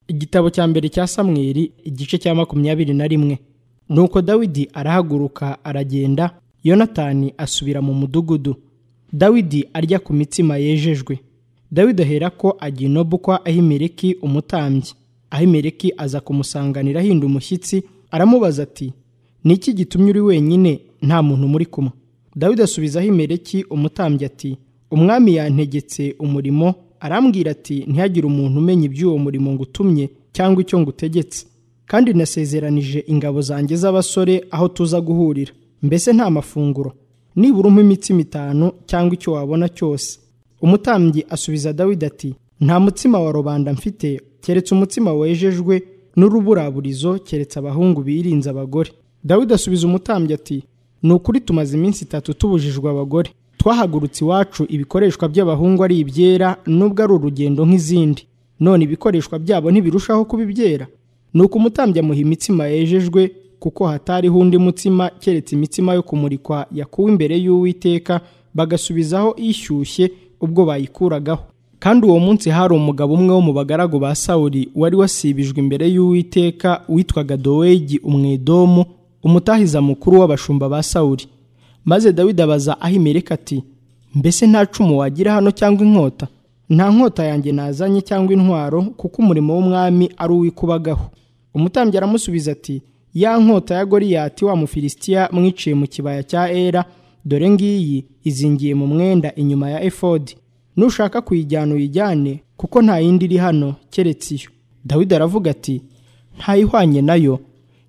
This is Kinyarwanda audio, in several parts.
igitabo cya mbere cya samweri igice cya makumyabiri na rimwe nuko dawidi arahaguruka aragenda yonatani asubira mu mudugudu dawidi arya ku mitsima yejejwe dawidi ahera ko ajya inobu kwa ahimeleki umutambyi ahimeleki aza kumusanganira ahinda umushyitsi aramubaza ati ni iki gitumye uri wenyine nta muntu muri kumwe dawidi asubiza ahimeleki umutambyi ati umwami yantegetse umurimo arambwira ati ntihagire umuntu umenya iby'uwo murimo ngutumye cyangwa icyo ngutegetse kandi nasezeranije ingabo zanjye z'abasore aho tuza guhurira mbese nta mafunguro nibura umpa imitsima itanu cyangwa icyo wabona cyose umutambyi asubiza dawidi ati nta mutsima wa rubanda mfite keretse umutsima wejejwe n'uruburaburizo keretse abahungu birinze abagore dawidi asubiza umutambyi ati ni ukuri tumaze iminsi itatu tubujijwe abagore twahagurutse iwacu ibikoreshwa by'abahungu ari ibyera nubwo ari urugendo nk'izindi none ibikoreshwa byabo ntibirushaho kuba ibyera ni uko umutambyi amuha imitsima yejejwe kuko hatariho undi mutsima keretse imitsima yo kumurikwa yakuwe imbere y'uwiteka bagasubizaho ishyushye ubwo bayikuragaho kandi uwo munsi hari umugabo umwe wo mu bagaragu ba sawuri wari wasibijwe imbere y'uwiteka witwaga dowegi umwedomu umutahiza mukuru w'abashumba ba sawuri maze dawidi abaza ahimereka ati mbese nta cumu wagira hano cyangwa inkota nta nkota yanjye nazanye cyangwa intwaro kuko umurimo w'umwami ari uwikubagaho umutambyi aramusubiza ati ya nkota ya goriyati wa mufilisitiya mwiciye mu kibaya cya era dore ngiyi izingiye mu mwenda inyuma ya efodi nushaka kuyijyana uyijyane kuko nta yindi iri hano keretse iyo dawidi aravuga ati ntayihwanye nayo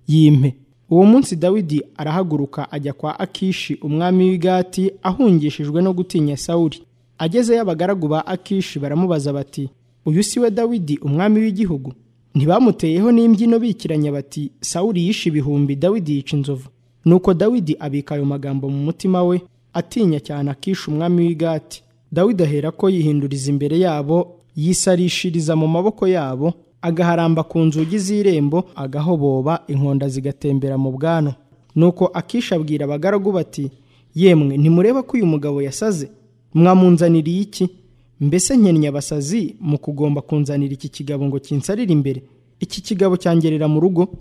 yimpe uwo munsi dawidi arahaguruka ajya kwa akishi umwami w'igati ahungishijwe no gutinya sawuri agezeyo abagaragu ba akishi baramubaza bati uyu si we dawidi umwami w'igihugu ntibamuteyeho n'imbyino bikiranya bati sawuri yishe ibihumbi dawidi yica inzovu nuko dawidi abika ayo magambo mu mutima we atinya cyane akisha umwami w'igati dawidi ahera ko yihinduriza imbere yabo yisarishiriza mu maboko yabo agaharamba ku nzugi z'irembo agahoboba inkonda zigatembera mu bwanwa nuko akisha abwira abagaragu bati yemwe ntimureba ko uyu mugabo yasaze mwamunzaniriye iki mbese nkennye abasazi mu kugomba kunzanira iki kigabo ngo kinsarire imbere iki kigabo cyangerera mu rugo